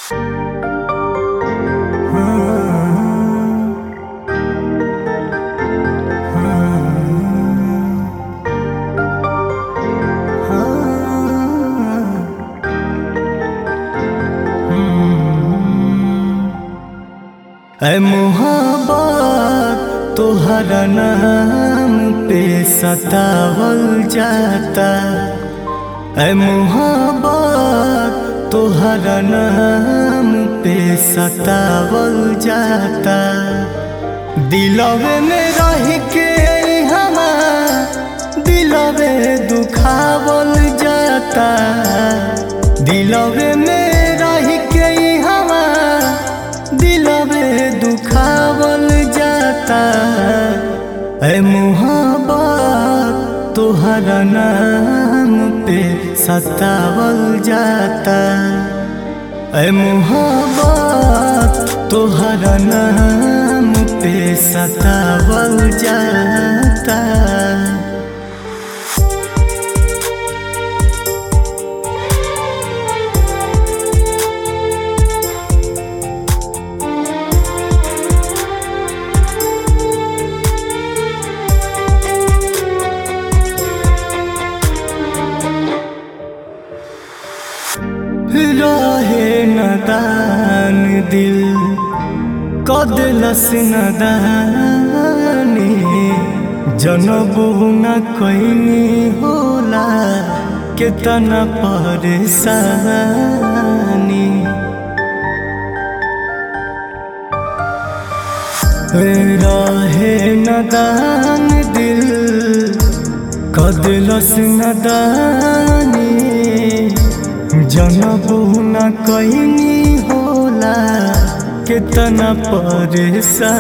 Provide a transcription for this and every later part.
ऐ मोहब्बत तोहरा नाम पे सतावल जाता ऐ मोहब्बत तोहरा नाम पे सतावल जाता दिलवे में रह के हमार दिलवे दुखावल जाता दिलवे में रह के हमार दिलवे दुखावल जाता ऐ मोहब्बत तोहरा नाम पे सतावल जाता ऐ मोहब्बत तोहरा नाम पे सतावल जाता रहे नदान दिल कदलस नदानी जनबू न कैनी होला केतना परेशानी रहे नदान दिल कदलस नदानी जनबू न कैनी होला केतना परेशानी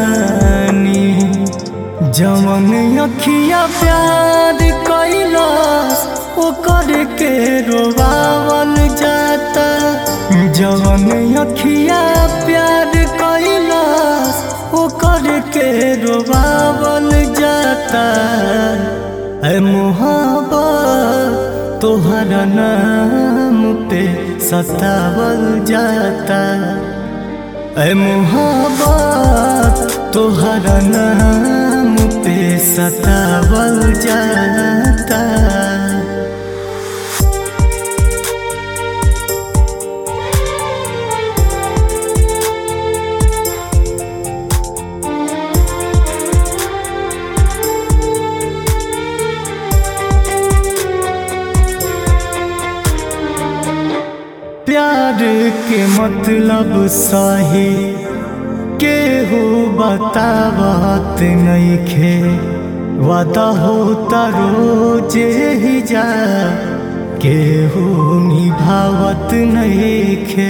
जवन अखिया प्यार कैलस ओकर के रोवावल जाता जवन अखिया प्यार कैलस ओकर के रोवावल जाता ऐ मोहब्बत तोहरा नाम पे सतावल जाता ऐ मोहब्बत तोहरा नाम पे सतावल जाता प्यार के मतलब सही केहू बतावत नइखे वादा होता रोज ही जा केहू निभावत नइखे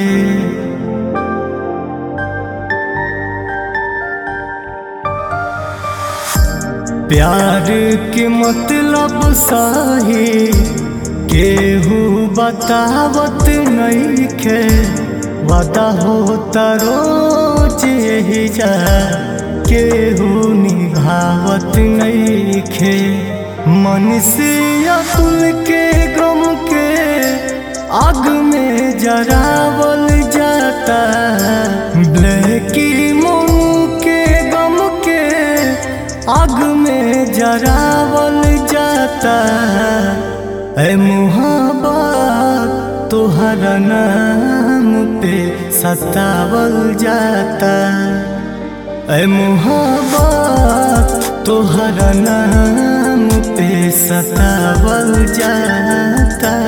प्यार के मतलब सही केहू बतावत नइखे वादा होता रोज यही जा केहू निभावत नइखे मन से अतुल के गम के आग में जरावल जाता ब्लैकी मुंह के गम के आग में जरावल जाता ऐ मोहब्बत तोहरा नाम पे सतावल जाता ऐ मोहब्बत तोहरा नाम पे सतावल जाता